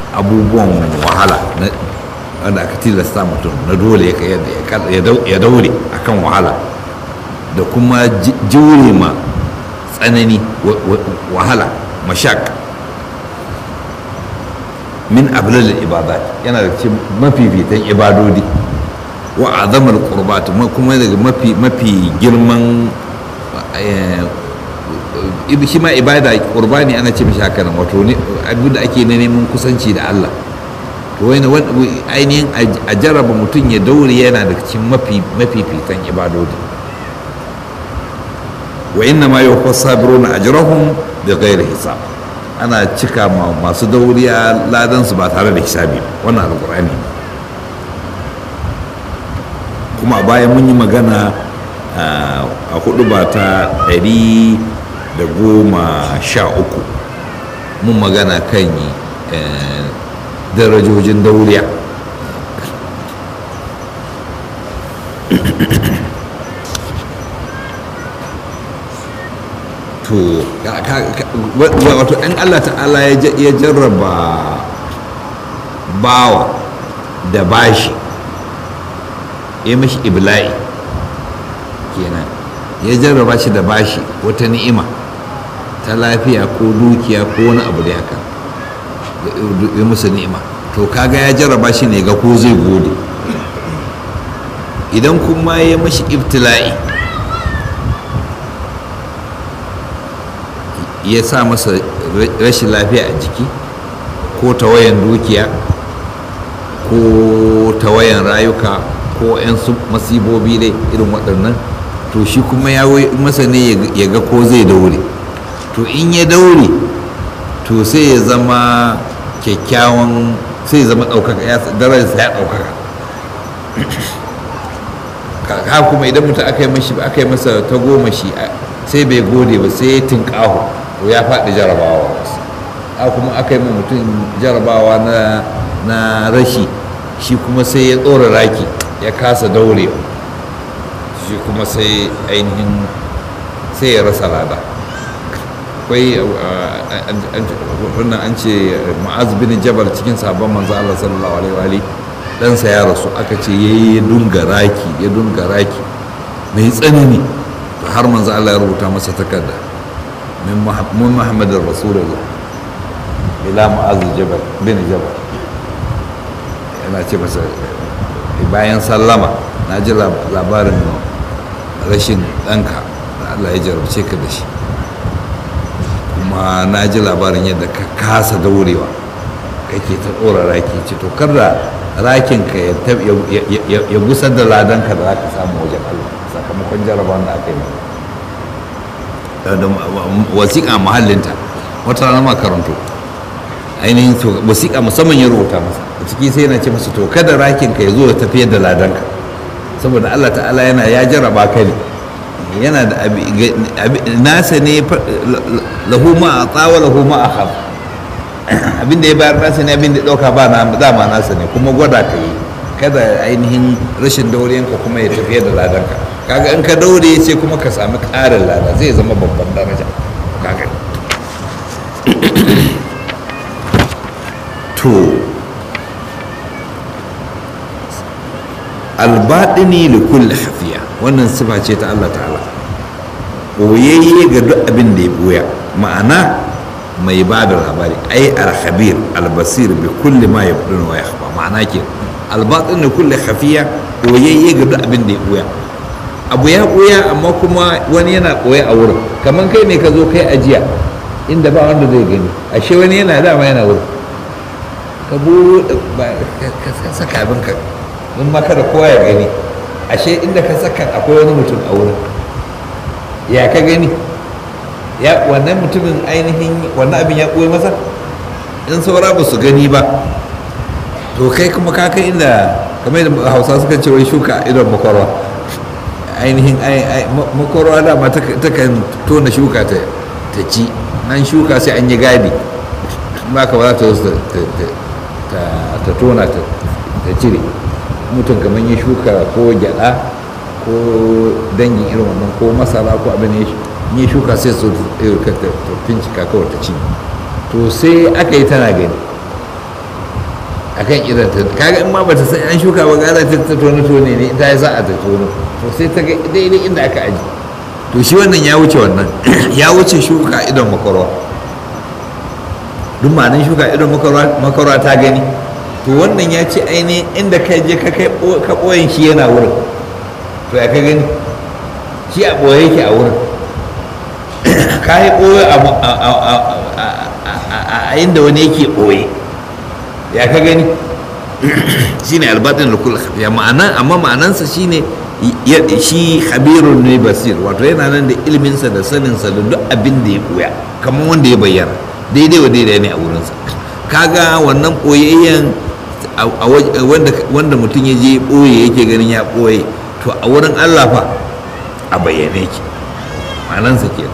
abubuwan wahala wanda aka tilasta mutum na dole ya daure akan wahala da kuma jure ma tsanani wahala mashak min ablal ibadat yana da cikin mafifitan ibadodi wa azamar qurbat kuma daga mafi mafi girman shi ma ibada qurbani ana ce mishi haka nan wato ne abin da ake na neman kusanci da Allah to wani ainihin a jarraba mutum ya daure yana da cikin mafi mafifitan ibadodi wa inna ma yuwaffas sabiruna ajrahum bi ghairi hisab ana cika masu dauriya ladan su ba tare da hisabi wannan alqur'ani kuma a baya mun yi magana a hudu ba ta ɗari da goma sha uku mun magana kan darajojin dauriya to wato ɗan allah ta'ala ya jarraba bawa da bashi ya mashi ibla'i kenan ya jarraba shi da bashi wata ni'ima ta lafiya ko dukiya ko wani abu da haka ya musu ni'ima to kaga ya jarraba shi ne ga ko zai gode idan kuma ya mashi ibtila'i ya sa masa rashin lafiya a jiki ko tawayan dukiya ko tawayan rayuka ko 'yan masibobi dai irin waɗannan to shi kuma ya masa ne ya ga ko zai daure to in ya daure to sai ya zama kyakkyawan sai ya zama ɗaukaka ya darajarsa ya ɗaukaka ka kuma idan mutum aka yi mashi aka yi masa ta goma shi sai bai gode ba sai ya tinƙaho to ya faɗi jarabawa a kuma aka yi mutum jarabawa na rashi shi kuma sai ya tsora raki ya kasa daurewa shi kuma sai ainihin sai ya rasa lada akwai wannan an ce ma'az bin jabal cikin sabon manzo Allah sallallahu alaihi wa ɗansa ya rasu aka ce ya yi dunga raki ya dunga raki mai tsanani har manzo Allah ya rubuta masa takarda min muhammadin rasulullah ila ma'az jabal bin jabal yana ce masa bayan sallama na ji labarin rashin ɗanka da Allah ya jarabce ka da shi kuma na ji labarin yadda ka kasa daurewa kake ta ɗora raki ce to kar da rakinka ya gusar da ladanka da za ka samu wajen Allah sakamakon jarabawan da aka yi wasiƙa mahallinta wata rana makarantu ainihin wasiƙa musamman ya rubuta masa a ciki sai yana ce masa to kada rakinka ya zo ya tafiyar da ladanka saboda Allah ta'ala yana ya jaraba ka ne yana da nasa ne lahu ma a tsawa lahu ma a haf abinda ya bayar nasa ne abinda ya ɗauka ba na dama nasa ne kuma gwada ka yi kada ainihin rashin dauriyanka kuma ya tafiyar da ladanka kaga in ka daure sai kuma ka sami ƙarin lada zai zama babban daraja kaga to albaɗini li kulli hafiya wannan sifa ce ta Allah ta'ala ɓoyayye ga duk abin da ya ɓoya ma'ana mai ba da labari ai alhabir albasir bi kulli ma ya buɗe wa ya ma'ana ke albaɗin li kulli hafiya ɓoyayye ga duk abin da ya ɓoya abu ya ɓoya amma kuma wani yana ɓoye a wurin kamar kai ne ka zo kai ajiya inda ba wanda zai gani ashe wani yana dama yana wurin ka buɗe ka saka abinka don maka da kowa ya gani ashe inda ka saka akwai wani mutum a wurin ya ka gani ya wannan mutumin ainihin wannan abin ya ɓoye masa in saura ba su gani ba to kai kuma ka kai inda kamar da hausa suka ce wai shuka idon makwarwa ainihin makwarwa dama ta kan tona shuka ta ci nan shuka sai an yi gadi ba ka ba za ta tona ta cire mutum kamar ya shuka ko gyada ko dangin irin wannan ko masara ko abin ya shuka sai su fincika kawai ta ci to sai aka yi tana gani akan irin ta kaga in ma bata san an shuka ba gara ta ta tone tone ne ta yi sa'a ta tono to sai ta ga daidai inda aka aji to shi wannan ya wuce wannan ya wuce shuka idon makarwa duk ma'anin shuka idon makarwa ta gani to wannan ya ce ainihin inda ka je ka kai ka ɓoyin shi yana wurin to ya ka gani shi a ɓoye yake a wurin ka yi ɓoye a inda wani yake ɓoye ya ka gani shine albatin da kula khafiya ma'ana amma ma'anansa shine shi khabirun ne basir wato yana nan da ilminsa da saninsa da duk abin da ya ɓoya kamar wanda ya bayyana daidai wa daidai ne a wurinsa kaga wannan ɓoyayyen wanda mutum ya je ɓoye yake ganin ya ɓoye to a wurin allah fa a bayyane ki ma'anansa kenan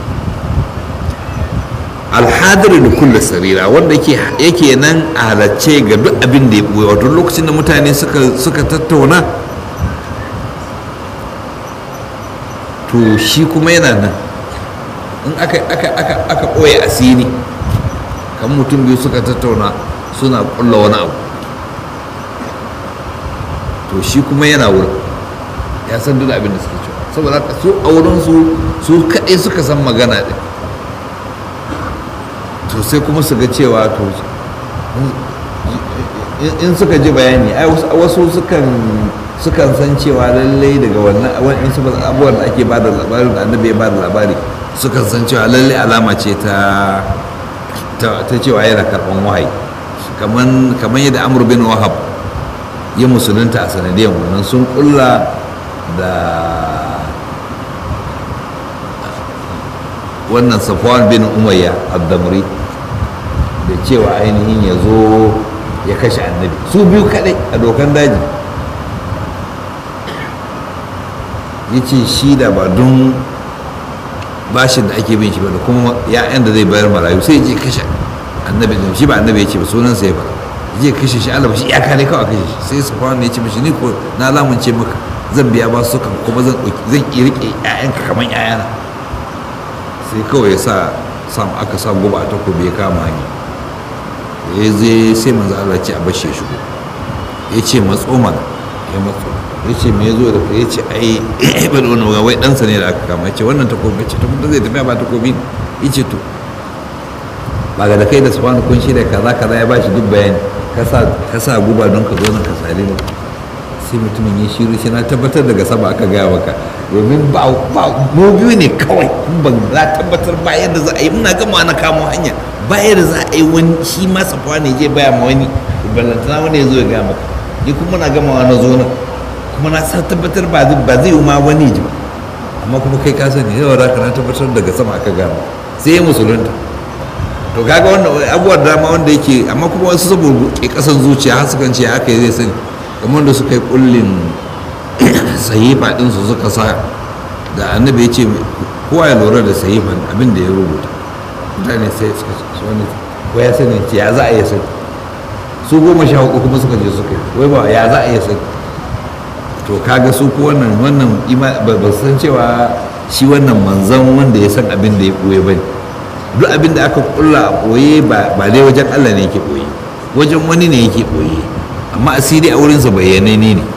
alhadari da kulle sarira wanda yake nan a halarce ga duk abin da ya ɓoye wato lokacin da mutane suka tattauna to shi kuma yana nan in aka ɓoye asiri kan mutum biyu suka tattauna suna ƙulla wani abu to shi kuma yana wurin ya san duk abin da suke cewa saboda su a wurinsu su kaɗai suka san magana ɗin to sai kuma su ga cewa to in suka ji bayani ai wasu sukan sukan san cewa lallai daga wannan wani su abubuwan da ake bada labarin da annabi ya bada labari sukan san cewa lallai alama ce ta ta cewa yana karɓan wahayi kamar yadda amur bin wahab ya musulunta a sanadiyar wannan sun kulla da wannan safwan bin umayya abdamri da cewa ainihin ya zo ya kashe annabi su biyu kadai a dokan daji ya ce shi da ba don bashin da ake bin shi ba da kuma ya'yan da zai bayar marayu sai je kashe annabi din shi ba annabi ya ce ba sunan sa ya fara je kashe shi Allah shi iyaka ne kawai kashe shi sai safwan ne ya ce mishi ni ko na lamunce maka zan biya ba su kan kuma zan zan iya rike ƴaƴanka kamar ƴaƴana sai kawai ya sa sam aka sa guba a takobi ya kama hanya ya zai sai manzo Allah ce a bashe shi shigo ya ce matso mana ya matso ya ce me ya zo da kai ya ce ai ibn wani ga wai ɗansa ne da aka kama ya ce wannan takobi ya ce to mutum zai tafiya ba takobi ya ce to ba ga da kai da su wani kun shirya kaza kaza ya bashi duk bayani ka sa guba don ka zo nan ka sare ni sai mutumin ya shiru shi na tabbatar daga sama aka gaya maka domin ba mu biyu ne kawai ban za tabbatar ba yadda za a yi muna gama na kamo hanya ba yadda za a yi wani shi ma safuwa ne je baya ma wani ballantana wani ya zo ya gaya maka ni kuma na gama na zo nan kuma na sa tabbatar ba zai yi ma wani ji ba amma kuma kai ka sani yawa da na tabbatar daga sama aka gama sai ya musulunta to kaga wannan abubuwan dama wanda yake amma kuma wasu saboda ke kasan zuciya har sukan ce haka zai sani kamar da suka yi kullin sahifa din su suka sa da annabi ya ce kowa ya lura da sahifan abin da ya rubuta mutane sai suka ce wani ko ya sani ce ya za a iya sani su goma sha hudu kuma suka je suka yi wai ba ya za a iya sani to kaga su ko wannan wannan ba san cewa shi wannan manzan wanda ya san abin da ya ɓoye ba ne duk abin da aka kulla a ɓoye ba dai wajen allah ne yake ɓoye wajen wani ne yake ɓoye amma asiri a wurinsa bayyanai ne ne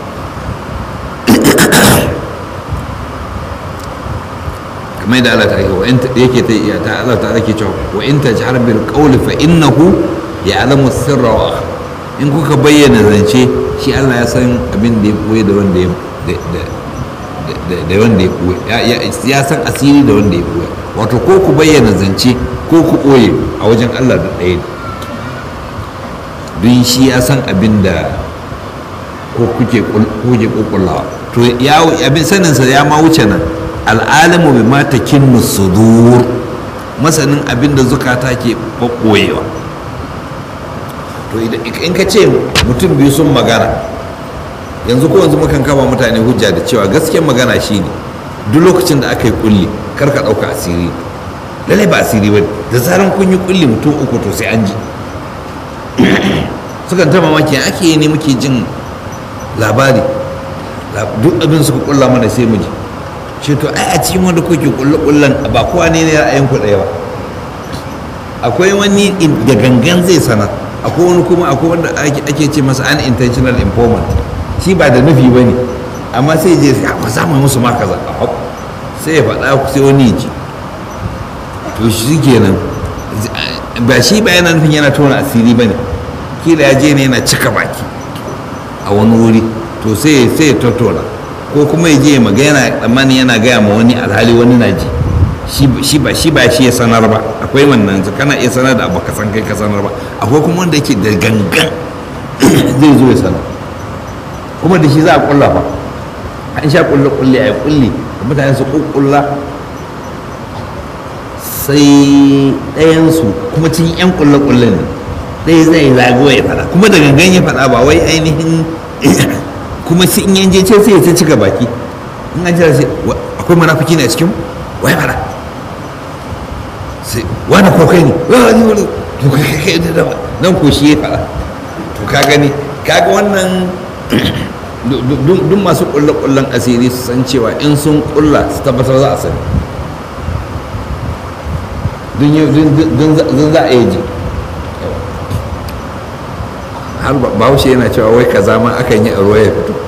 kamar da Allah ta yake wa yake ta iya ta Allah ta yake cewa wa in tajhar bil qawli fa innahu ya'lamu sirra wa in kuka bayyana zance shi Allah ya san abin da ya koyi da wanda ya da wanda ya koyi ya san asiri da wanda ya koyi wato ko ku bayyana zance ko ku koye a wajen Allah da ɗaya don shi ya san abin da ko kuke kuke kokullawa to ya abin saninsa ya ma wuce nan al'alimu bi ma takinnu sudur masanin abin da zukata ke ɓoyewa to in ka ce mutum biyu sun magana yanzu ko yanzu mukan kama mutane hujja da cewa gaskiyar magana shine duk lokacin da aka yi kulli kar ka ɗauka asiri lalai ba asiri ba da zaran kun yi kulli mutum uku to sai an ji sukan ta mamaki ake yi ne muke jin labari duk abin suka kulla mana sai mu ji ce to ai a cikin wanda kuke kulle kullan ba kowa ne ne ra'ayin ku ɗaya ba akwai wani da gangan zai sana akwai wani kuma akwai wanda ake ce masa unintentional informant shi ba da nufi ba ne amma sai je ba za mu musu ma kaza sai ya faɗa sai wani ji to shi kenan ba shi ba yana nufin yana tona asiri ba ne kila ya je ne yana cika baki a wani wuri to sai sai ya tattona ko kuma ya je ya magana tsammani yana gaya ma wani alhali wani na ji shi ba shi ba shi ya sanar ba akwai wannan kana iya sanar da abu ka san kai ka sanar ba akwai kuma wanda yake da gangan zai zo ya sanar kuma da shi za a kulla fa an sha kulle kulle a kulle mutane su kukkulla sai ɗayansu kuma cikin 'yan kulle kulle ne ɗaya zai zago ya fada kuma da gangan ya fada ba wai ainihin kuma sai in yanje ce sai ya ta cika baki in an jira sai akwai munafiki ne a cikin wai fada sai wani ko kai ne wani wani to kai kai da dama nan ko shi ya fada to ka gani kaga wannan duk masu kulle-kullen asiri su san cewa in sun kulla su tabbatar za a sani dun za a yi ji har bahaushe yana cewa wai kaza ma akan yi a ruwa ya fito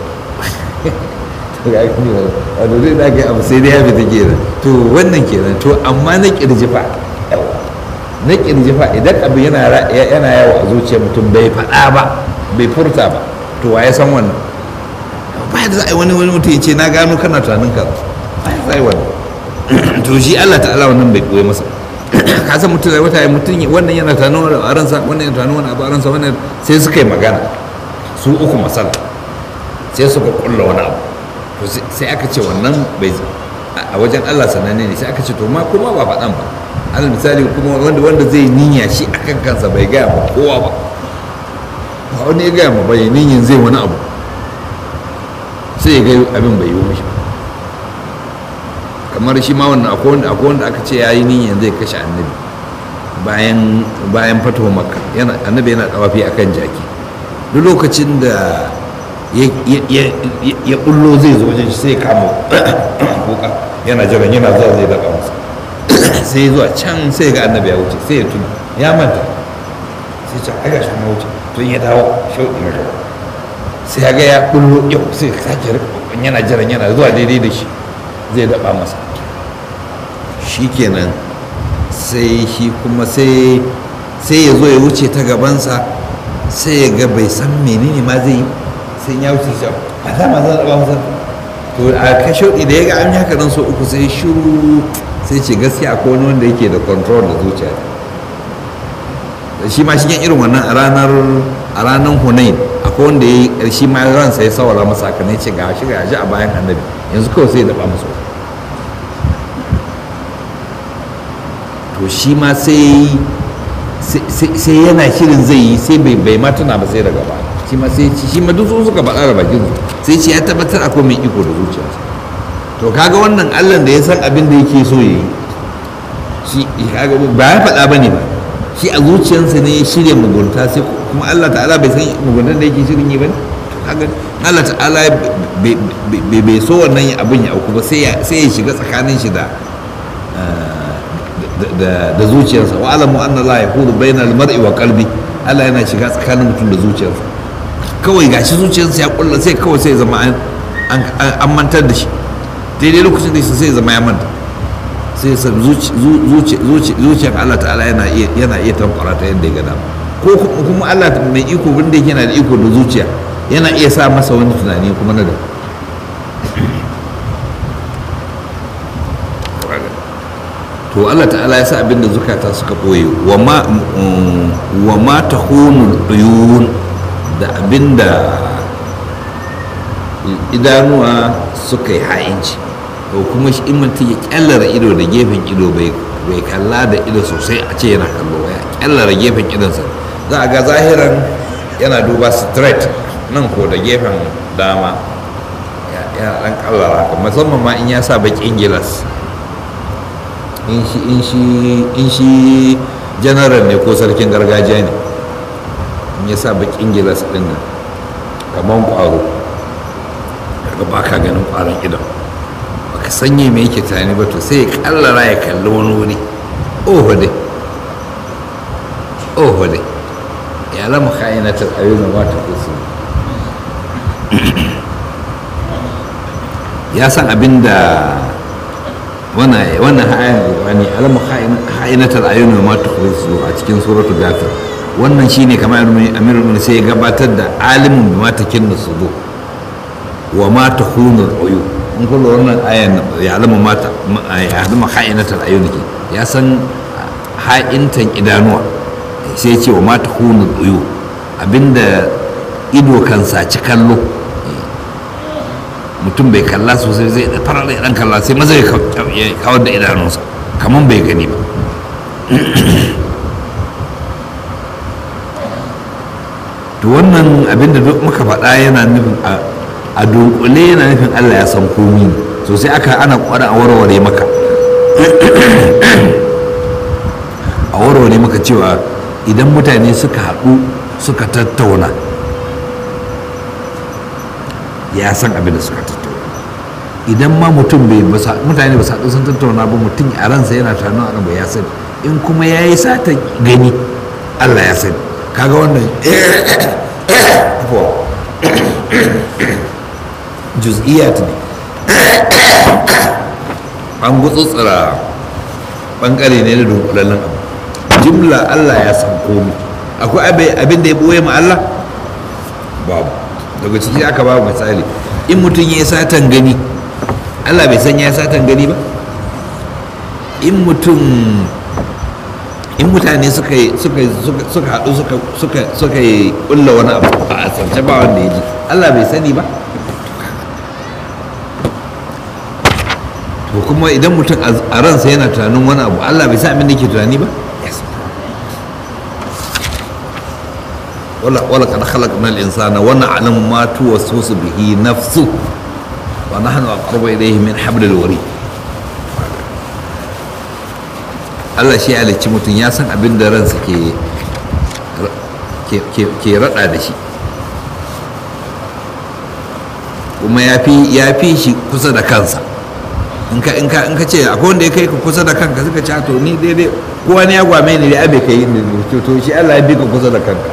a dole da aka yi abu sai dai ya fita kenan to wannan kenan to amma na kirjifa na kirjifa idan abu yana yawo a zuciyar mutum bai faɗa ba bai furta ba to wa ya san wannan ba da za a yi wani wani mutum ya ce na gano kana tunanin ka ba ya zai wannan to shi Allah ta'ala wannan bai koyi masa ka san mutum da wata mutum wannan yana tunanin wani a ransa wannan yana tunanin wani abu a ransa wannan sai suka yi magana su uku masala sai suka kulla wani abu to sai aka ce wannan bai a wajen Allah sananne ne sai aka ce to ma kuma ba faɗan ba alal misali kuma wanda wanda zai niyya shi akan kansa bai gaya ma kowa ba ba wani ya gaya ma bai niyyin zai wani abu sai ya ga abin bai yi mashi kamar shi ma wannan akwai wanda akwai wanda aka ce ya yi niyyan zai kashe annabi bayan bayan fatuwa makka yana annabi yana dawafi akan jaki duk lokacin da ya bullo zai zo wajen sai kama kuka yana jiran yana zuwa zai daga masa sai zuwa can sai ga annabi ya wuce sai ya tuna ya manta sai ce ai gashi kuma wuce tun ya dawo shauɗi na gaba sai ya ga ya bullo yau sai sake rikon yana jiran yana zuwa daidai da shi zai daba masa shi kenan sai shi kuma sai sai ya zo ya wuce ta gabansa sai ya ga bai san menene ma zai yi sai ya wuce shi a dama zan daba masa to a ka shauɗi da ya ga an yi haka nan so uku sai shiru sai ce gaskiya akwai wani wanda yake da control da zuciya shi ma shigen irin wannan a ranar a ranar hunain akwai wanda ya yi shi ma ransa ya sawara masa haka ne ce ga shi ga shi a bayan annabi yanzu kawai sai ya daba masa to shi ma sai sai yana shirin zai yi sai bai bai ma tuna ba sai daga baya shi ma sai shi ma duk suka faɗa da bakin su sai ce ya tabbatar akwai mai iko da zuciyarsa to kaga wannan Allah da ya san abin da yake so yi shi kaga ba ya faɗa bane ba shi a zuciyarsa ne ya shirya mugunta sai kuma Allah ta'ala bai san muguntar da yake shirin yi bane to kaga Allah ta'ala bai so wannan abin ya auku ba sai ya shiga tsakanin shi da da zuciyarsa wa alamu anna la yaqulu bayna al-mar'i wa qalbi Allah yana shiga tsakanin mutum da zuciyarsa kawai gashi zuciyarsa ya kulla sai kawai sai zama an mantar da shi daidai lokacin da sai zama ya manta sai sa zuciyar Allah ta'ala yana iya yana iya tankwara ta yadda ya gada ko kuma Allah mai iko bin da yana da iko da zuciya yana iya sa masa wani tunani kuma na da to Allah ta'ala ya sa abin da zukata suka ɓoye wa ma ta uyun da abin da idanuwa suka yi ha'inci to kuma shi mutum ya kyallara ido da gefen ido bai kalla da ido sosai a ce yana kallo ya kyallara gefen idonsa za a ga zahiran yana duba straight nan ko da gefen dama ya dan kallara haka musamman ma in ya sa bakin gilas in shi in shi in shi general ne ko sarkin gargajiya ne in ya sa bakin gilas din nan kamar kwaro daga baka ganin kwaron idan baka sanye me yake tani ba to sai ya kallara ya kalli wani wuri oho dai oho dai ya kha'inatul ayun wa ta kusu ya san abinda wannan wannan ayan wani alamu kha'inatul ayun wa ta kusu a cikin suratul ghafir wannan shine kamar amirul mu'minin sai ya gabatar da alimin bima takinnu sudur wa ma takhunu al-uyun in kullu wannan ayan ya alamu mata ya alamu kha'inatul ayun ke ya san ha'intan idanuwa sai ce wa mata hunul uyu abinda ido kan saci kallo mutum bai kalla sosai zai da farar dan kalla sai maza ya kawar da idanunsa kamar bai gani ba to wannan abinda duk muka faɗa yana nufin a dunkule yana nufin allah ya san komi sosai aka ana kwada a warware maka a warware maka cewa idan mutane suka haɗu suka tattauna ya san abin da suka tattauna idan ma mutum bai mutane ba su haɗu sun tattauna ba mutum a ransa yana tunanin abu ya sani in kuma ya yi sata gani allah ya sani kaga wannan juz'iyat ne an gutsutsura bangare ne na dunkulallen abu jimla Allah ya san komi akwai abin da ya boye ma Allah babu daga ciki aka babu misali in mutum ya yi satan gani Allah bai san ya satan gani ba in mutum in mutane suka suka haɗu suka yi ƙulla wani abu a asarce ba wanda ya ji Allah bai sani ba to kuma idan mutum a ransa yana tunanin wani abu Allah bai sa abin da ke tunani ba wala wala kad khalaqna al-insana wa na'lamu ma tuwaswisu bihi nafsu wa nahnu aqrabu ilayhi min hablil warid Allah shi ya halicci mutum ya san abin da ransa ke ke rada da shi kuma ya fi shi kusa da kansa in ka in ka in ka ce akwai wanda ya kai ka kusa da kanka suka ce to ni daidai kowa ne ya gwame ni da abe kai ni to to shi Allah ya bi ka kusa da kanka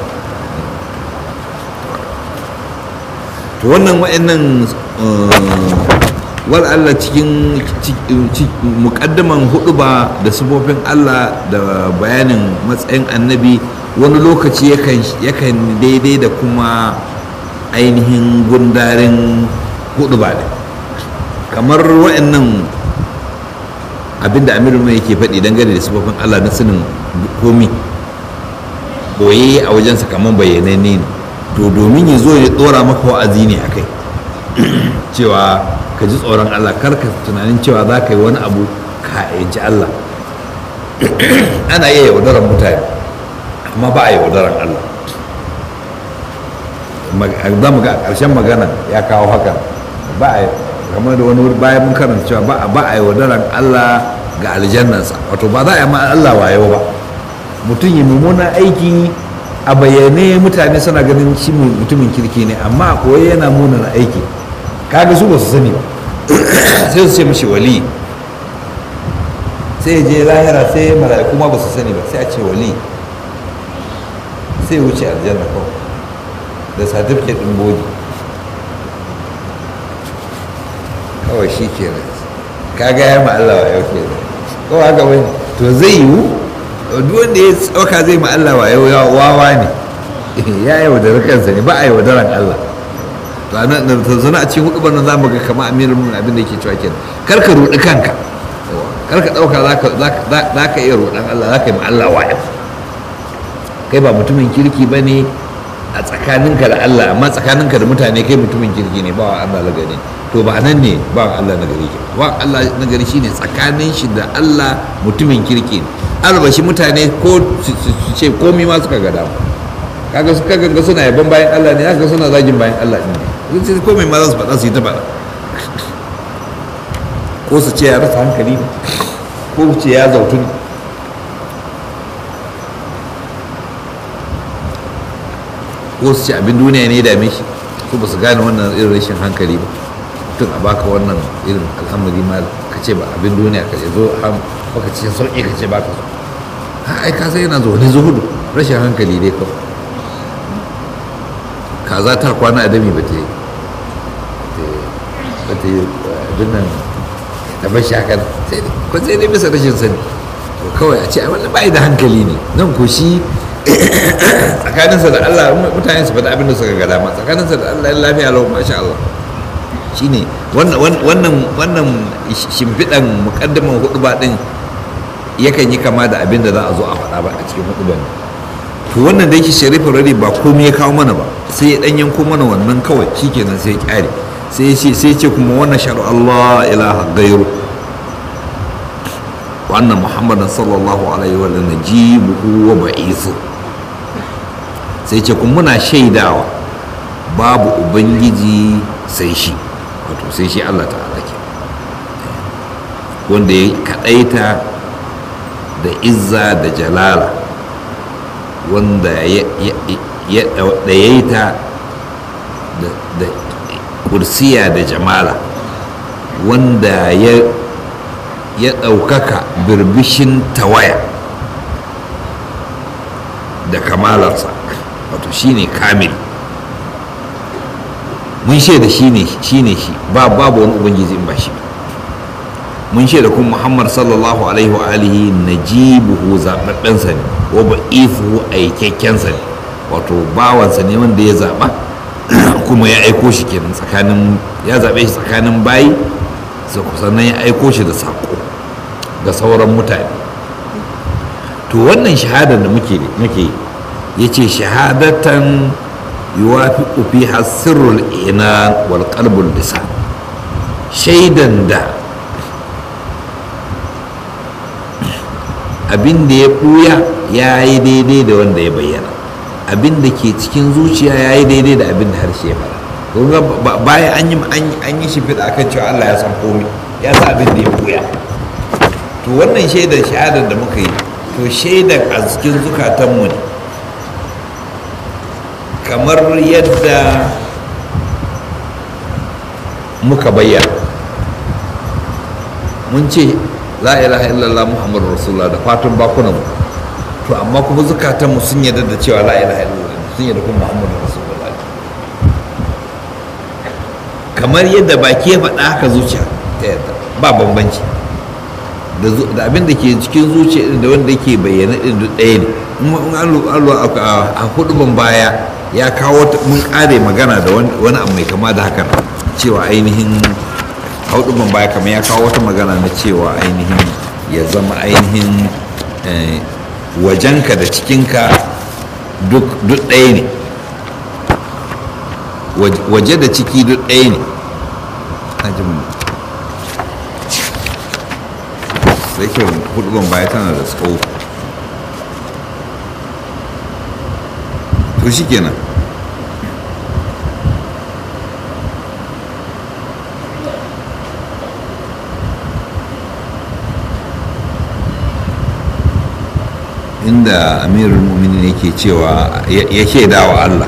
to wannan wa'annan wal Allah cikin mukaddaman hudu ba da sifofin Allah da bayanin matsayin annabi wani lokaci yakan daidai da kuma ainihin gundarin hudu ba ne kamar wa'annan abinda amiru mai yake faɗi dangane da sifofin Allah na sanin komi boye a wajensa kamar bayanai ne to domin ya zo ya ɗora maka wa'azi ne a kai cewa ka ji tsoron Allah kar ka tunanin cewa za ka yi wani abu ka yanci Allah ana iya yaudarar mutane amma ba a yaudarar Allah za mu ga a ƙarshen magana ya kawo haka ba a kamar da wani bayan mun karanta cewa ba a yaudarar Allah ga aljannansa wato ba za a yi ma Allah wayo ba mutum yi mummunan aiki a bayyane mutane suna ganin shi mutumin kirki ne amma a koyi yana munan aiki kaga su ba su sani ba sai su ce mashi wali sai je lahira sai mala'iku ma ba su sani ba sai a ce wali sai wuce aljanna kawai da certificate ɗin bogi kawai shi ke nan kaga ya Allah wa yau ke nan kawai haka wani to zai yiwu duk wanda ya tsauka zai ma Allah wa yau wawa ne ya yaudara kansa ne ba a yaudaran Allah to zana a cikin hudu nan za mu ga kama amirin mun abin da yake cewa kenan kar ka rudi kanka kar ka dauka za ka iya rudan Allah za ka yi ma Allah wayo kai ba mutumin kirki ba ne a tsakaninka da Allah amma tsakaninka da mutane kai mutumin kirki ne ba wa Allah na gari to ba nan ne ba wa Allah na gari ke ba Allah na gari shine tsakanin shi da Allah mutumin kirki ne albashi mutane ko su ce komi ma suka ga dama kaga su kaga ga suna yaban bayan Allah ne haka suna zagin bayan Allah ne sun ce ko mai ma za su faɗa su yi ta faɗa ko su ce ya rasa hankali ne ko su ce ya zautu ne ko su ce abin duniya ne dame shi su ba su gane wannan irin rashin hankali ba tun a baka wannan irin al'amari ma ka ce ba abin duniya ka ce zo baka ce sauƙi ka ce baka so ai ka sai yana zo ne zuhudu rashin hankali dai kawai kaza ta kwana a dami ba ta yi ba ta yi abin nan ta bar shakar ko sai dai bisa rashin sani to kawai a ce a wannan bai da hankali ne nan ko shi tsakaninsa da Allah mutane su faɗi abin da suka ga dama tsakaninsa da Allah ya lafiya lau masha Allah shine wannan wannan wannan shimfiɗan muƙaddaman huɗuba ɗin yakan yi kama da abin da za a zo a faɗa ba a cikin huɗuban to wannan da yake sharifin rari ba komai ya kawo mana ba sai ya ɗan yanko mana wannan kawai shikenan sai ya ƙyare sai ya ce sai ya ce kuma wannan sharu Allah ilaha gairu wannan muhammadan sallallahu alaihi wa sallam najibuhu wa ba'isu sai ce kuma muna shaidawa babu ubangiji sai shi wato sai shi Allah ta'ala ke wanda ya kadaita da izza da jalala wanda ya ɗayaita da kursiya da jamala wanda ya ya ɗaukaka birbishin tawaya da kamalarsa wato shine kamil mun shaida shine shine shi ba babu wani ubangiji in ba shi mun shaida kuma muhammad sallallahu alaihi wa alihi najibuhu zaɓaɓɓensa ne wa ba'ifuhu aikakkensa ne wato bawansa ne wanda ya zaɓa kuma ya aiko shi kenan tsakanin ya zaɓe shi tsakanin bayi sannan ya aiko shi da saƙo ga sauran mutane to wannan shahadar da muke muke ya ce shahadatan yuwafi fi hasirul ina wal qalbul lisan shaidan da abin da ya ɓuya ya yi daidai da wanda ya bayyana abin da ke cikin zuciya ya yi daidai da abin da harshe ya fara kunga bayan an yi shi fiɗa kan cewa Allah ya san komai ya sa abin da ya ɓuya to wannan shaidar shahadar da muka yi to shaidar a cikin zukatanmu ne kamar yadda muka bayyana mun ce la ilaha illallah muhammadu rasulullah da fatan bakunanmu to amma kuma zukatanmu sun yarda da cewa la ilaha illallah sun yarda kuma muhammadu rasulullah kamar yadda baki ya faɗa haka zuciya ta yarda ba bambanci da abin da ke cikin zuciya da wanda yake bayyana din duk ɗaya ne in an a huduban baya ya kawo mun ƙare magana da wani abu mai kama da hakan cewa ainihin huduban baya kamar ya kawo wata magana na cewa ainihin ya zama ainihin wajenka da cikinka duk ɗaya ne waje da ciki duk ɗaya ne sai kyau huduban baya tana da tsawo to shi kenan inda amirul muminin yake cewa ya shaida wa Allah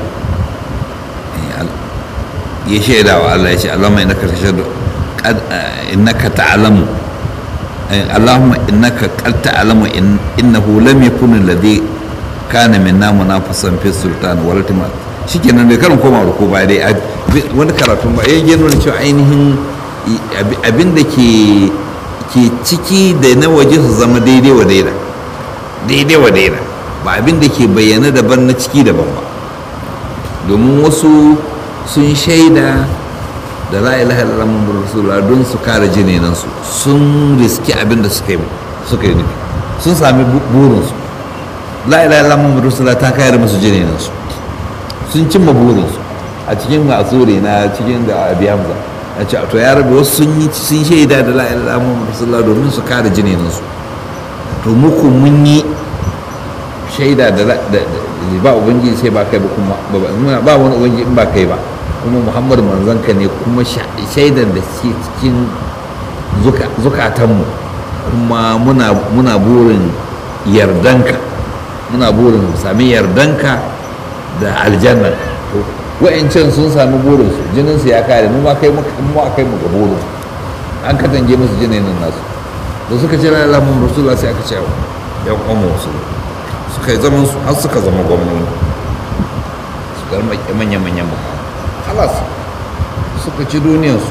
ya shaida wa Allah ya ce Allahumma innaka tashhadu innaka ta'lamu Allahumma innaka qad ta'lamu innahu lam yakun alladhi kana minna munafisan fi sultan wal timat shikenan bai karin koma ruku ba dai wani karatun ba ya gano cewa ainihin abin da ke ke ciki da na waje su zama daidai wa daida daidai wa daida ba abin da ke bayyana daban na ciki daban ba domin wasu sun shaida da la ilaha illallah muhammadur rasulullah don su kare jinenansu sun riski abin da suka yi suka yi nufi sun sami burinsu la ilaha illallah muhammadur rasulullah ta kare musu jinenansu sun cimma burinsu a cikin masuri na cikin da abi hamza a ce to ya rabu wasu sun yi sun shaida da la ilaha illallah muhammadur rasulullah domin su kare jinenansu to muku mun yi shaida da ba ubangiji sai ba kai ba kuma ba wani ubangiji in ba kai ba kuma muhammadu manzanka ne kuma shaidan da ke cikin zukatanmu kuma muna burin yardanka muna burin sami yardanka da aljanna wa'ancan sun sami burinsu jininsu ya kare mu ma kai mu kai mu ga burin an katange musu jinin nasu da suka ce la mun rasulullah sai aka ce ya kwamo su suka yi zaman su har suka zama gwamnoni suka rike manya-manyan mukamai halas suka ci duniyarsu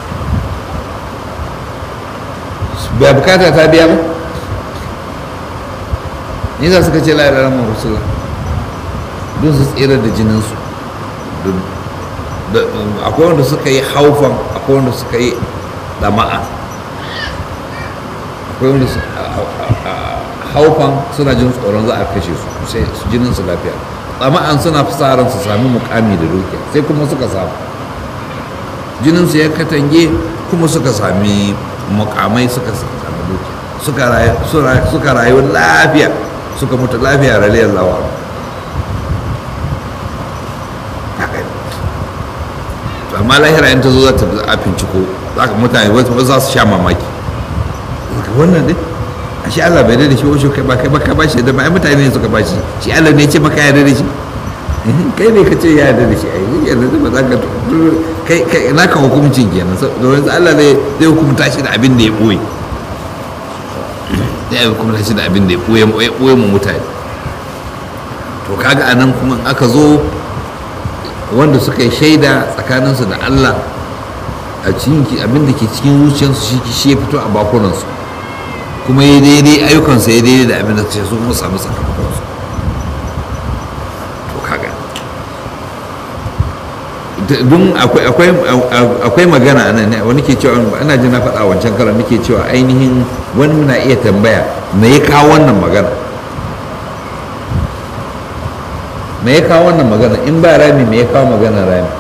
ba bukata ta biya ba ni za suka ce la'ila ramar rasulullah don su tsira da jininsu akwai wanda suka yi haufan akwai wanda suka yi dama'a akwai wanda haufan suna jin tsoron za a kashe su sai jinin su lafiya tsama'an suna fasaran su sami mukami da dukiya sai kuma suka samu jinin su ya katange kuma suka sami mukamai suka sami dukiya suka rayu lafiya suka mutu lafiya raliyar lawa amma lahira in ta zo za ta a finciko za ka mutane wasu za su sha mamaki wannan dai a shi Allah bai da shi wasu kai ba kai ba ka ba shi da ba ai mutane ne suka ba shi shi Allah ne ce maka yarda da shi kai ne ka ce ya yarda da shi ai yarda da ba za ka kai kai na ka hukuncin kenan domin Allah zai zai hukunta shi da abin da ya boye zai hukunta shi da abin da ya boye ya boye mu mutane to kaga anan kuma aka zo wanda suka yi shaida tsakaninsu da Allah a cikin abin da ke cikin zuciyarsu shi shi ya fito a bakunansu kuma ya daidai ayyukansa ya daidai da abin da ce su kuma samu sakamakonsu to kaga don akwai magana a nan wani ke cewa ana jin na faɗa wancan karan nake cewa ainihin wani muna iya tambaya me ya kawo wannan magana me ya kawo wannan magana in ba rami me ya kawo magana rami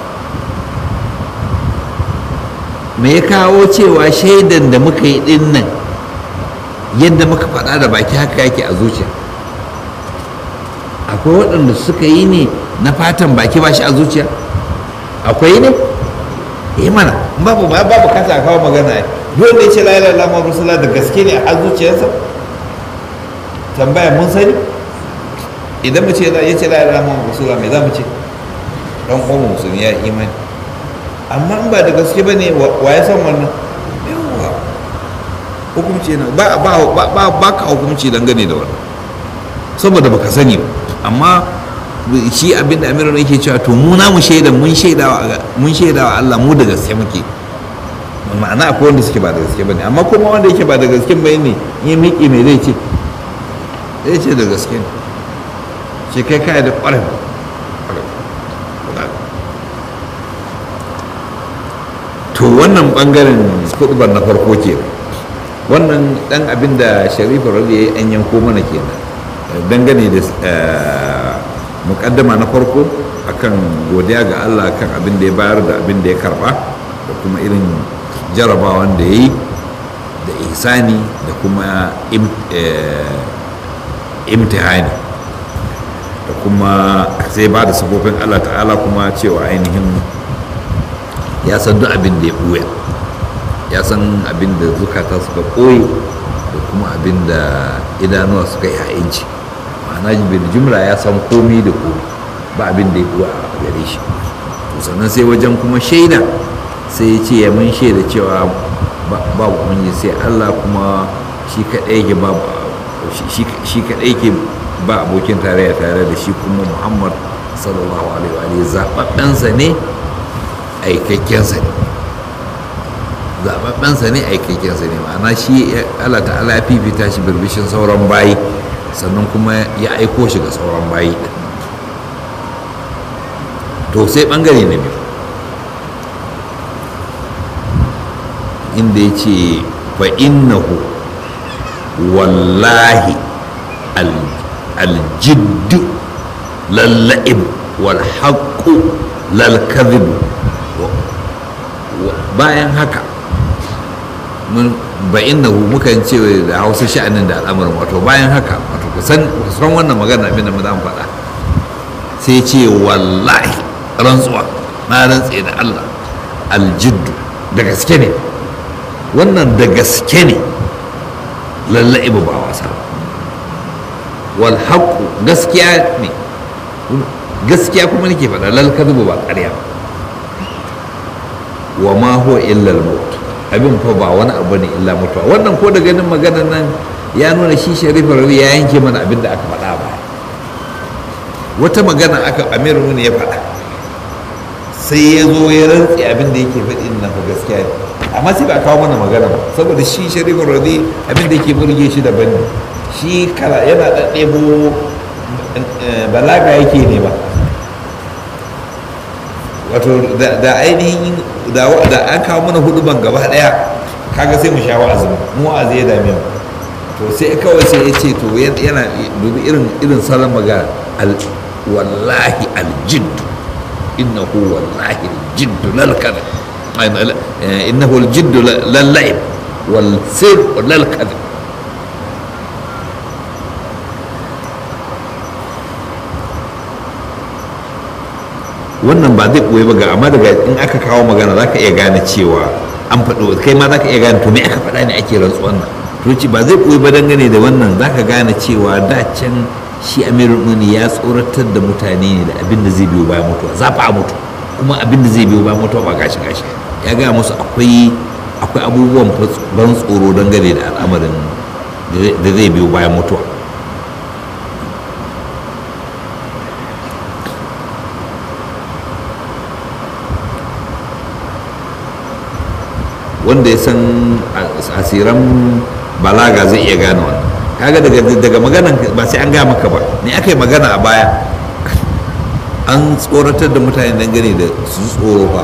me ya kawo cewa shaidan da muka yi din nan yadda muka faɗa da baki haka yake a zuciya akwai waɗanda suka yi ne na fatan baki ba shi a zuciya akwai ne eh mana babu ba babu kasa a kawo magana ai dole ne ce la ilaha illallah rasulullah da gaske ne a zuciyarsa tambaya mun sani idan mu ce ya ce la ilaha illallah rasulullah me za mu ce dan uwan musulmi ya imani amma in ba da gaske bane wa ya san wannan yawa hukunci na ba ba ba ba ka hukunci dangane da wannan saboda baka sani ba amma shi abinda amiru yake cewa to mu na mu shaida mun shaidawa mun shaidawa Allah mu da gaske muke ma'ana akwai wanda suke ba da gaske bane amma kuma wanda yake ba da gaske bai ne ya miƙe mai zai ce zai ce da gaske ne ce kai kai da ƙwarar to wannan bangaren kudubar na farko ke wannan dan abin da sharifu rabi ya yi an yanko mana kenan dangane da mukaddama na farko akan godiya ga Allah kan abin da ya bayar da abin da ya karba da kuma irin jarabawan da ya yi da ihsani da kuma imtihani da kuma sai ba da sifofin Allah ta'ala kuma cewa ainihin ya san duk abin da ya ɓuya ya san abin da zukata suka ɓoye da kuma abin da idanuwa suka yi ha'inci ma'ana bil jumla ya san komi da komi ba abin da ya ɓuya a gare shi sannan sai wajen kuma shaida sai ya ce ya mun shaida cewa ba umarni sai allah kuma shi kaɗai yake ba shi kaɗai yake ba abokin tarayya tare da shi kuma muhammad sallallahu alaihi wa zaɓaɓɓensa ne aikakkensa ne zaɓaɓɓensa ne aikakkensa ne ma'ana shi allah ta'ala ya fifita shi birbishin sauran bayi sannan kuma ya aiko shi ga sauran bayi to sai ɓangare na biyu inda ya ce fa innahu wallahi aljiddu lalla'ib wal haqqu lal kadhib bayan haka mun ba innahu mukan ce da hausa sha'anin da al'amarin wato bayan haka wato kusan kusan wannan magana abin da mu za mu faɗa sai ce wallahi rantsuwa na rantse da Allah aljiddu da gaske ne wannan da gaske ne lallai ba wasa wal haqqu gaskiya ne gaskiya kuma nake faɗa lal kadhibu ba ƙarya wa ma huwa illa al maut abin fa ba wani abu ne illa mutuwa wannan ko da ganin maganar nan ya nuna shi sharifa rawi ya yanke mana abin da aka faɗa ba wata magana aka amirul ne ya faɗa sai ya zo ya rantsi abin da yake faɗi na fa gaskiya ne amma sai ba a kawo mana magana ba saboda shi sharifin radi abin da yake burge shi daban ne shi kala yana ɗaɗɗebo balaga yake ne ba wato da ainihin da an kawo mana hudu ban gaba ɗaya kaga sai mu sha wa'azin mu wa'azi ya dame mu to sai kawai sai ya ce to yana dubi irin irin salon magana wallahi aljiddu إنه والله الجد لا الكذب إنه الجد لا اللعب والسر لا الكذب wannan ba zai ɓoye ba ga amma daga in aka kawo magana za ka iya gane cewa an faɗo kai ma za ka iya gane to me aka faɗa ne ake rantsuwan nan to ci ba zai ɓoye ba dangane da wannan za ka gane cewa da can shi amirul muni ya tsoratar da mutane ne da abin da zai biyo bayan mutuwa za fa a mutu kuma abin da zai biyo bayan mutuwa ba gashi gashi ya gaya musu akwai akwai abubuwan ban tsoro dangane da al'amarin da zai biyo bayan mutuwa wanda ya san asiran balaga zai iya gane wannan kaga daga daga maganan ba sai an gaya maka ba ne aka yi magana a baya an tsoratar da mutane dangane da su tsoro fa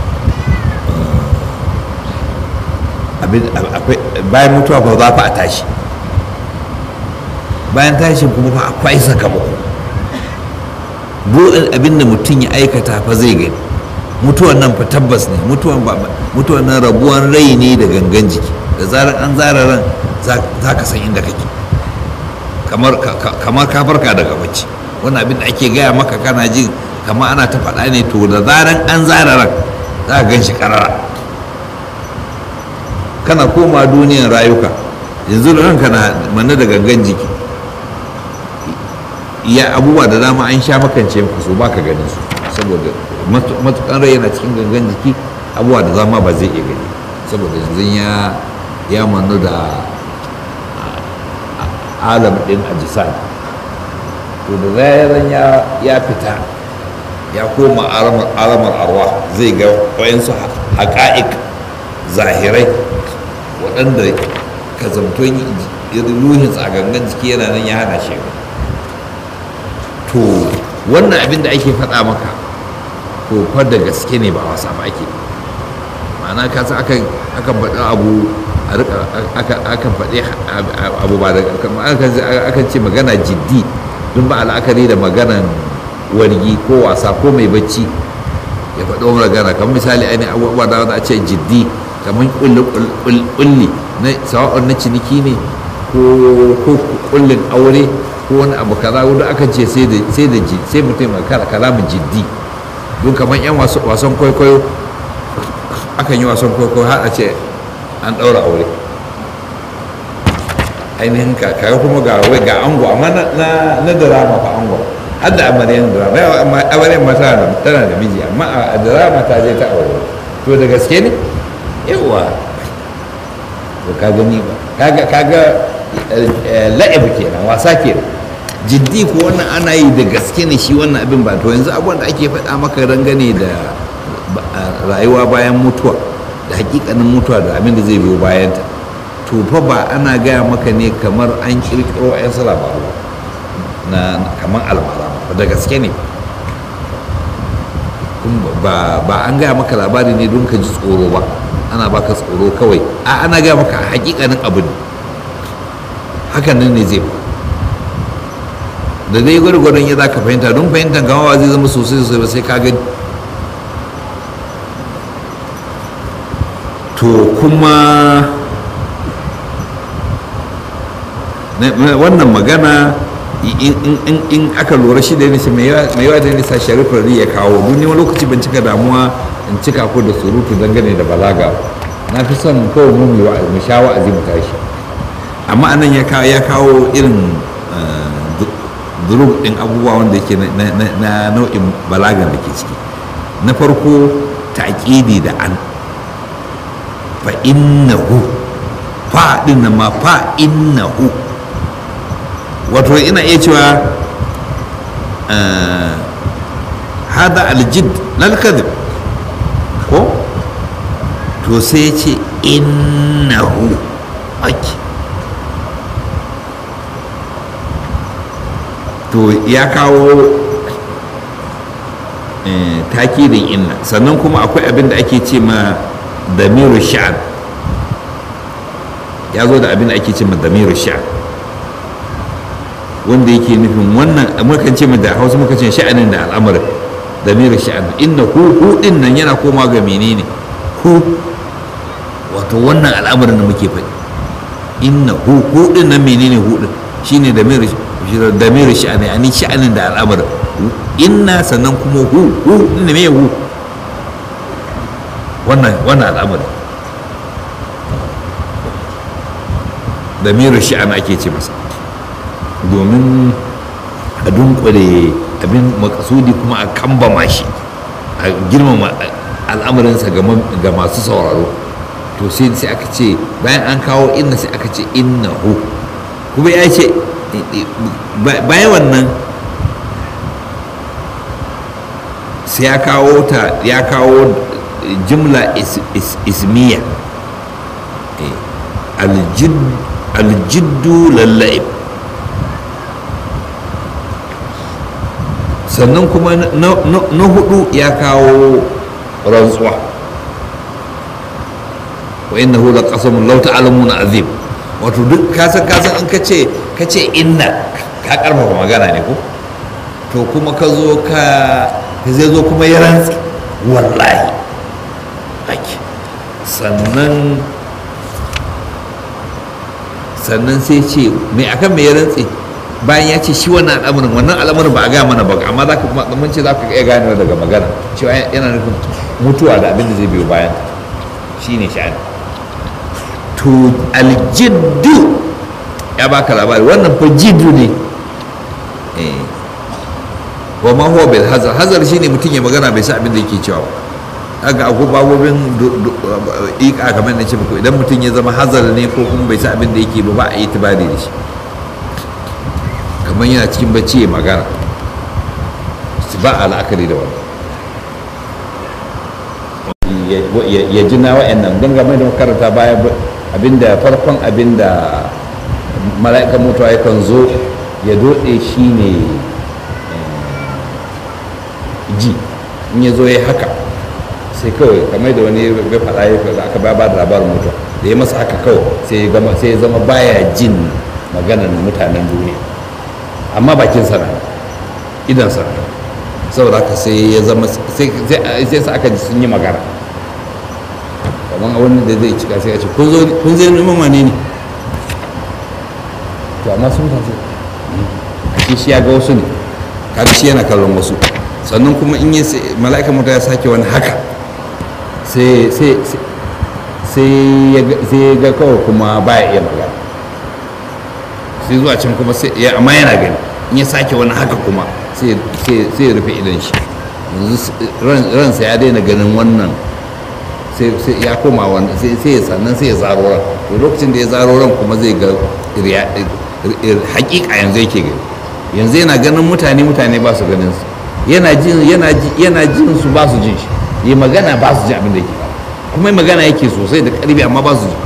bayan mutuwa ba za fa a tashi bayan tashi kuma fa akwai sakamako buɗin abin da mutum ya aikata fa zai gani mutuwan nan fa tabbas ne mutuwan ba mutuwan nan rabuwan rai ne da gangan jiki da zarar an zara ran za ka san inda kake kamar ka farka daga bacci wannan abin da ake gaya maka kana jin kamar ana ta faɗa ne to da zaran an zara ran za ka gan shi ƙarara kana koma duniyan rayuka yanzu ranka na manne da gangan jiki ya abubuwa da dama an sha makance maka so baka ganin su saboda matukan rai yana cikin gangan jiki abubuwa da zama ba zai iya gani saboda yanzu ya ya manu da alam din ajisai to da zaran ya fita ya koma alamar arwa zai ga wayansu haƙa'iq zahirai waɗanda ka zamton ruhin gangan jiki yana nan ya hana shi to wannan abin da ake faɗa maka to fa da gaske ne ba wasa ba ake ma'ana ka san akan akan faɗi abu a rika akan faɗi abu ba da akan ce magana jiddi don ba al'akari da maganan wargi ko wasa ko mai bacci ya faɗo magana kamar misali ainihin abubuwa da wanda a ce jiddi kamar kulli na sawa'un na ciniki ne ko kullin aure ko wani abu kaza wanda aka ce sai da sai mutum mai kala kalamin jiddi don kamar yan wasan kwaikwayo akan yi wasan kwaikwayo har a ce an ɗaura aure ainihin kaga kuma ga wai ga ango amma na drama fa ango har da amaryan drama amaryan ma tana da miji amma a drama ta je ta aure to da gaske ne yawa to ka gani ba kaga kaga la'ib kenan wasa kenan jiddi ko wannan ana yi da gaske ne shi wannan abin ba to yanzu abubuwan da ake faɗa maka rangane da rayuwa bayan mutuwa da hakikanin mutuwa da abin da zai biyo bayan ta to fa ba ana gaya maka ne kamar an kirkiro yan su labaru na kamar almara ba da gaske ne ba an gaya maka labari ne don ka ji tsoro ba ana baka tsoro kawai a ana gaya maka hakikanin abu ne hakan nan ne zai da dai gwargwadon ya za ka fahimta don fahimtar gamawa zai zama sosai sosai ba sai ka gani to kuma wannan magana in aka lura shi da nisa mai yawa da nisa sharifar ya kawo duni wani lokaci ban cika damuwa in cika ko da surutu dangane da balaga na fi son kawai mu mu sha wa'azi mu tashi amma anan ya kawo irin durub ɗin abubuwa wanda yake na nau'in balagan da ke ciki na farko taƙidi da an fa innahu fa ɗin nan ma fa innahu wato ina iya cewa hada aljid lal kadhib ko to sai ya ce innahu ake to ya kawo takidin inna sannan kuma akwai abin da ake ce ma damiru sha'an ya zo da abin da ake ce ma damiru sha'an wanda yake nufin wannan mukan ce da hausa muka ce sha'anin da al'amarin damiru sha'an inna hu hu din nan yana koma ga menene hu wato wannan al'amarin da muke faɗi inna hu hu din nan menene hu din shine damiru damiru sha'ani ani sha'anin da al'amarin inna sannan kuma hu hu inda me hu wannan wannan al'amari damiru sha'an ake ce masa domin a dunkule abin makasudi kuma a kambama shi a girmama al'amarinsa ga masu sauraro to sai sai aka ce bayan an kawo inna sai aka ce inna hu kuma ya ce bayan wannan sai ya kawo ta ya kawo jimla ismiya aljiddu lalla'ib sannan kuma na hudu ya kawo rantsuwa wa innahu laqasamun law ta'lamuna azim wato duk kasan kasan in kace kace inna ka karfafa magana ne ko to kuma ka zo ka zai zo kuma ya rantsi wallahi haki sannan sannan sai ce mai akan mai ya rantsi bayan ya ce shi wannan al'amarin wannan al'amarin ba a gaya mana ba amma za ka kuma mun ce za ka iya gane daga magana cewa yana nufin mutuwa da abin da zai biyo bayan shi ne sha'ani to aljiddu ya baka labari wannan fa jiddu ne wa ma huwa bil hazar hazar shine mutum ya magana bai san abin da yake cewa kaga akwai babobin ika kamar na ce muku idan mutum ya zama hazar ne ko kuma bai san abin da yake ba ba a yi tibari da shi kamar yana cikin bacci ya magana ba a la'akari da wannan ya ji na wa'annan don game da makaranta baya abinda farkon abinda mala'ikan mutuwa yakan zo ya dode shi ne ji in ya zo ya haka sai kawai kamar da wani bai faɗa ya da aka ba da labarin mutuwa da ya masa haka kawai sai ya zama baya jin maganar mutanen duniya amma bakin sana idan sana saboda haka sai ya zama sai sa aka ji sun yi magana kamar wani da zai cika sai ya ce kun zai neman wane ne to amma sun tafi a shi ya ga wasu ne kaga shi yana kallon wasu sannan kuma in yi mala'ika mutu ya sake wani haka sai ya ga kawai kuma baya iya magana sai zuwa can kuma sai amma yana gani in ya sake wani haka kuma sai ya rufe idan shi yanzu ransa ya daina ganin wannan sai ya koma wannan sai ya sannan sai ya zaro ran to lokacin da ya zaro ran kuma zai ga hakika yanzu yake gani yanzu yana ganin mutane mutane ba su ganin su yana jin yana jin su ba su jin shi yi magana ba su jin abin da yake kuma magana yake sosai da karfi amma ba su ji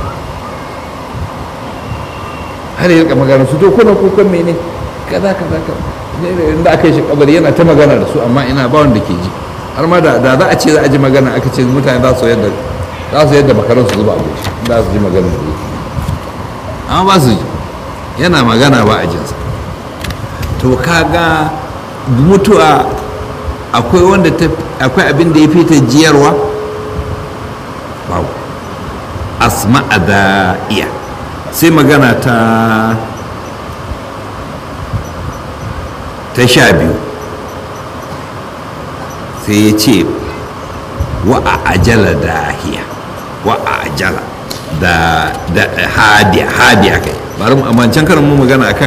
har ya rika magana su to kuna kukan mene kaza kaza kaza inda aka yi shi kabari yana ta magana da su amma ina ba wanda ke ji har ma da za a ce za a ji magana aka ce mutane za su yadda za su yadda makarar su zuba a goshi za su ji magana da yake amma ba su ji yana magana ba a jinsa to kaga mutuwa akwai wanda akwai abin da ya fi ta jiyarwa babu asma'a da iya sai magana ta ta sha biyu sai ya ce wa a ajala dahiya wa a ajala da da hadiya hadiya kai bari mu amma can karin mu magana akan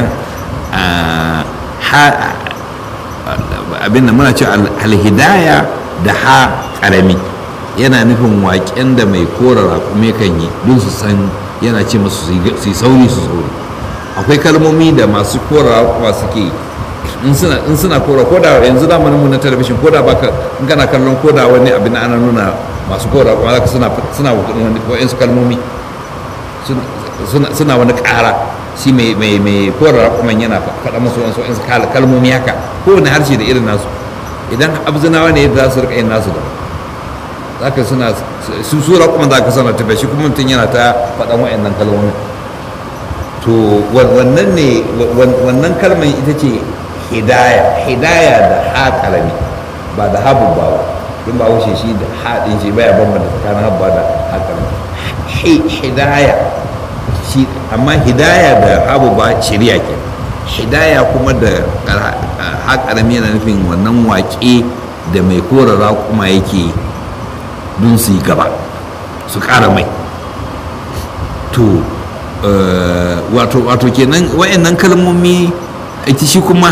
abin da muna ce alhidaya da ha karami yana nufin waƙen da mai kora raƙume kan yi don su san yana ce masu su yi sauri su sauri akwai kalmomi da masu kora raƙuma suke in suna in suna kora ko da yanzu zamanin mu na talabishin ko da baka in kana kallon ko da wani abin ana nuna masu kora kuma zaka suna suna wa'in su kalmomi suna suna wani ƙara shi mai mai mai kora kuma yana faɗa musu wani wa'in su kalmomi haka kowane harshe da irin nasu idan abzinawa ne za su rika yin nasu da zaka suna su sura kuma zaka sana tafiya shi kuma mutum yana ta faɗan wa'annan kalmomi to wannan ne wannan kalmar ita ce hidaya hidaya da ha kalami ba da habu ba in ba wuce shi da haɗin shi baya bambanta tsakanin habu da ha kalami hidaya shi amma hidaya da habu ba shari'a ke hidaya kuma da ha kalami yana nufin wannan waƙe da mai korara kuma yake don su yi gaba su ƙara mai to wato wato kenan wayannan kalmomi ita shi kuma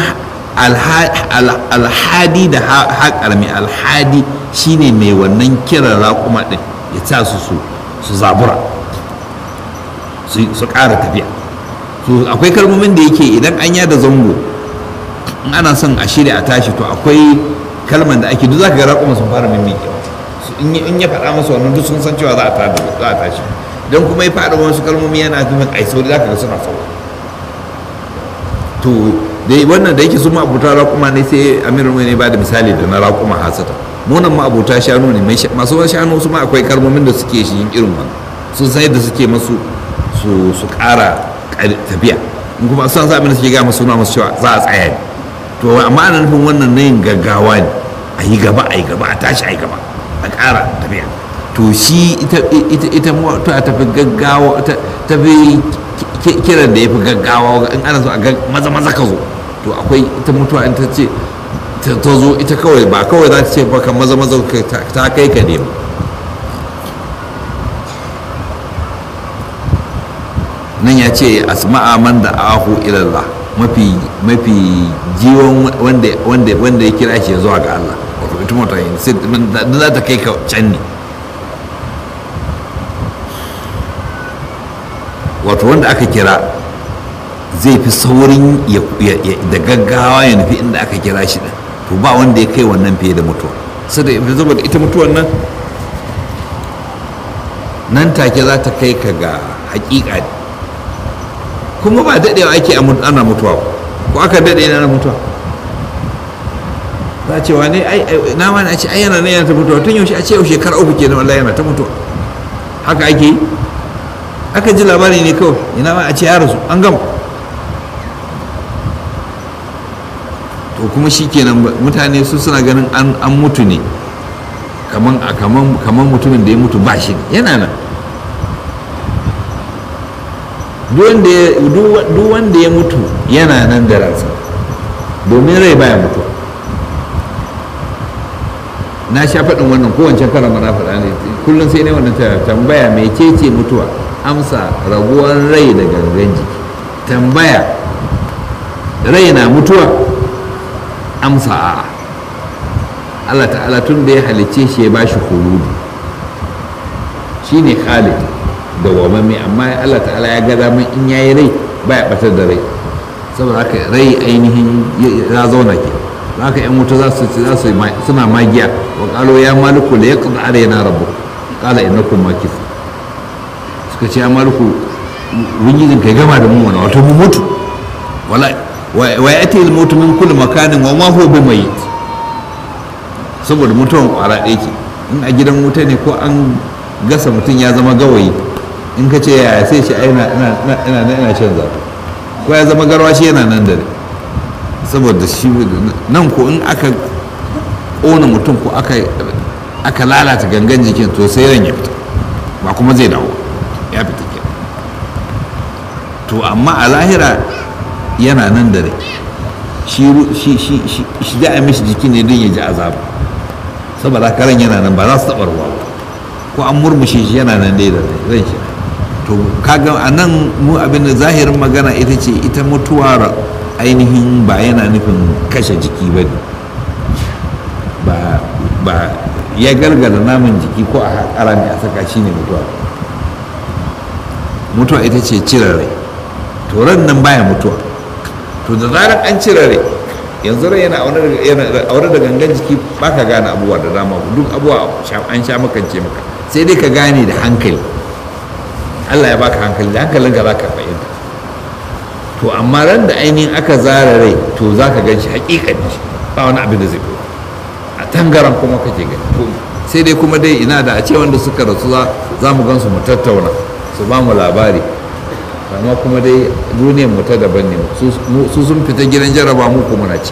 alhadi da haƙarmi alhadi shine mai wannan kiran raƙuma ɗin ya sa su su zabura su ƙara tafiya akwai kalmomin da yake idan an yada zango in ana son a shirya a tashi to akwai kalman da ake duk za ka ga raƙuma sun fara mimmiƙewa in ya faɗa masa wannan duk sun san cewa za a tashi don kuma ya faɗa wasu kalmomi yana nufin ai sauri za ka ga suna sauri to dai wannan da yake su ma'abuta raƙuma ne sai amirin ne ba da misali da na raƙuma hasata munan ma'abuta shanu ne masu wani shanu su ma akwai kalmomin da suke shi yin irin wannan sun san yadda suke masu su ƙara tafiya in kuma sun sa abin da suke gama suna masu cewa za a tsaya ne to amma ana nufin wannan na yin gaggawa ne a yi gaba a yi gaba a tashi a yi gaba a ƙara tafiya to shi ita mutuwa ta fi gaggawa ta fi kiran da ya fi gaggawa in ana so a maza maza ka zo to akwai ita mutuwa in ta ce ta zo ita kawai ba kawai za ta ce baka maza maza ta kai ka ne nan ya ce asma'a man da ahu ilallah mafi mafi jiwon wanda wanda ya kira shi zuwa ga Allah wato ita mutuwa za ta kai ka can ne wato wanda aka kira zai fi saurin da gaggawa ya nufi inda aka kira shi da to ba wanda ya kai wannan fiye da mutuwa saboda ita mutuwan nan nan take za ta kai ka ga hakika ne kuma ba daɗewa ake ana mutuwa ko aka daɗe na mutuwa za a ce wane na wani a ce ai yana nan yana ta mutuwa tun yaushe a ce yau shekara uku kenan wallahi yana ta mutuwa haka ake yi aka ji labari ne kawai ina ma a ce ya rasu an gama to kuma shi kenan mutane su suna ganin an mutu ne kaman mutumin da ya mutu ba shi yana nan duk wanda ya mutu yana nan da ransa domin rai baya mutuwa na sha faɗin wannan kowancan karan mana faɗa ne kullum sai ne wannan tambaya mai ce mutuwa amsa raguwar rai da gangan jiki tambaya rai na mutuwa amsa a'a Allah ta'ala tun da ya halicce shi ya bashi huludu shi ne khalid da wamame amma Allah ta'ala ya ga daman in yayi rai baya batar da rai saboda haka rai ainihin ya zauna ke haka yan wuta za su za su suna magiya wa qalo ya maliku la yaqdi alaina rabbuk qala innakum makith suka ce ya maliku ubangijin kai gama da mu wani wato mu mutu wala wa yati al mautu min kulli makanin wa ma huwa bimayit saboda mutuwan kwara ɗaya ke in a gidan wuta ne ko an gasa mutum ya zama gawayi in ka ce ya sai shi ina ina ina shan zafi ko ya zama garwa shi yana nan da ne saboda shi nan ko in aka ƙona mutum ko aka lalata gangan jikin to sai ran ya fita ba kuma zai dawo ya fita ke to amma a lahira yana nan da rai shi za a mishi jiki ne don ya ji azaba saboda karan yana nan ba za su taɓa ruwa ba ko an murmushe shi yana nan dai da ran shi to kaga a nan mu abin da zahirin magana ita ce ita mutuwa ainihin ba yana nufin kashe jiki ba ne ba ya gargada naman jiki ko a haƙara ne a saka shi ne mutuwa mutuwa ita ce cire rai to ran nan baya mutuwa to da zarar an cire rai yanzu rai yana aure da gangan jiki ba ka gane abubuwa da dama duk abubuwa an sha makance maka sai dai ka gane da hankali allah ya baka hankali da hankalin ka za ka fahimta to amma ran da ainihin aka zara rai to za ka gan shi hakikani ba wani abin da zai fito a tangaran kuma kake gani sai dai kuma dai ina da a ce wanda suka rasu za mu gan su mu tattauna su ba mu labari amma kuma dai duniyar mu ta daban ne su sun fita gidan jaraba mu kuma na ci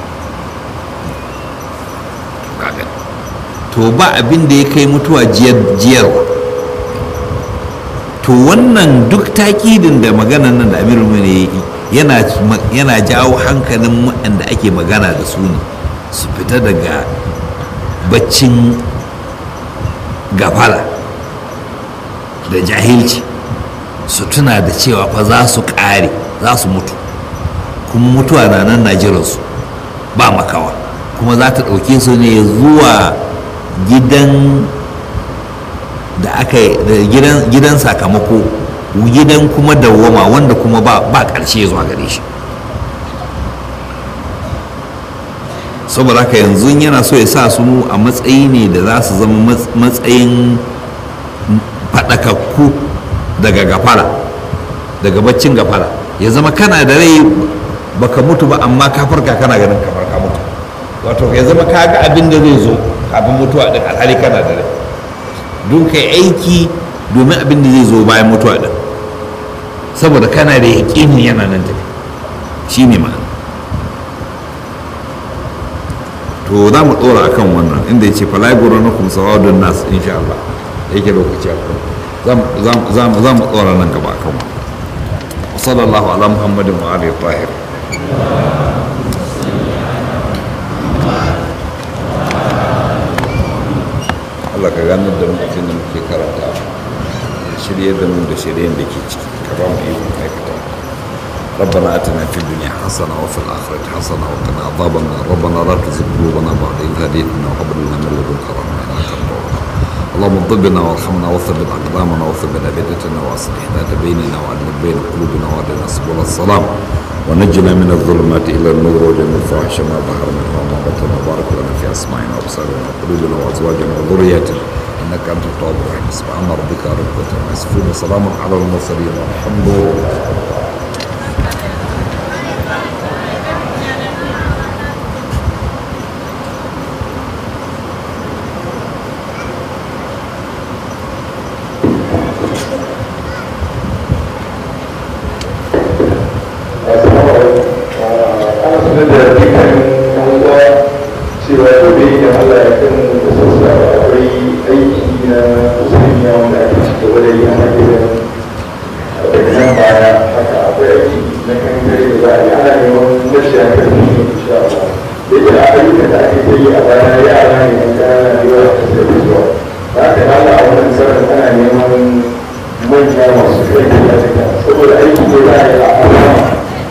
to ba abin da ya kai mutuwa jiyarwa to wannan duk takidin da maganan nan da amirul ne yana yana jawo hankalin waɗanda ake magana da su ne su fita daga baccin gafala da jahilci su tuna da cewa fa za su ƙare za su mutu kuma mutuwa na nan na jiransu ba makawa kuma za ta ɗauke su ne zuwa gidan da aka gidan sakamako gidan kuma dawwama wanda kuma ba ƙarshe zuwa gare shi saboda haka yanzu yana so ya sa su a matsayi ne da za su zama matsayin faɗakakku daga gafara daga baccin gafara ya zama kana da rai baka mutu ba amma ka farka kana ganin kamar ka mutu wato ya zama ka ga abin da zai zo kafin mutuwa din alhali kana da rai don kai aiki domin abin da zai zo bayan mutuwa din saboda kana da yaƙinin yana nan tafi shi ne ma'ana to za mu ɗora akan wannan inda ya ce falagoro na kuma sawadun nas insha Allah yake lokaci a za mu ɗora nan gaba akan wannan sallallahu ala muhammadin wa alihi tahir Allah ka ganar da mutum da muke karanta shirye da mu da shiryen da ke ciki ka ba mu ikon aikata ربنا اتنا في الدنيا حسنه وفي الاخره حسنه وقنا عذاب النار ربنا لا تزغ قلوبنا بعد اذ هديتنا وهب لنا من لدنك رحمه انك انت الوهاب اللهم طبنا وارحمنا وثبت اقدامنا وثبت ابدتنا واصلح ذات بيننا وعدل بين قلوبنا واهدنا سبل السلام ونجنا من الظلمات الى النور وجنة الفواحش ما ظهر منها وما بطن وبارك لنا في اسماعنا وابصارنا وقلوبنا وازواجنا وذرياتنا انك انت التواب الرحيم سبحان ربك رب العزه عما يصفون وسلام على المرسلين والحمد لله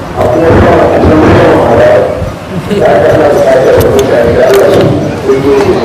Thank you.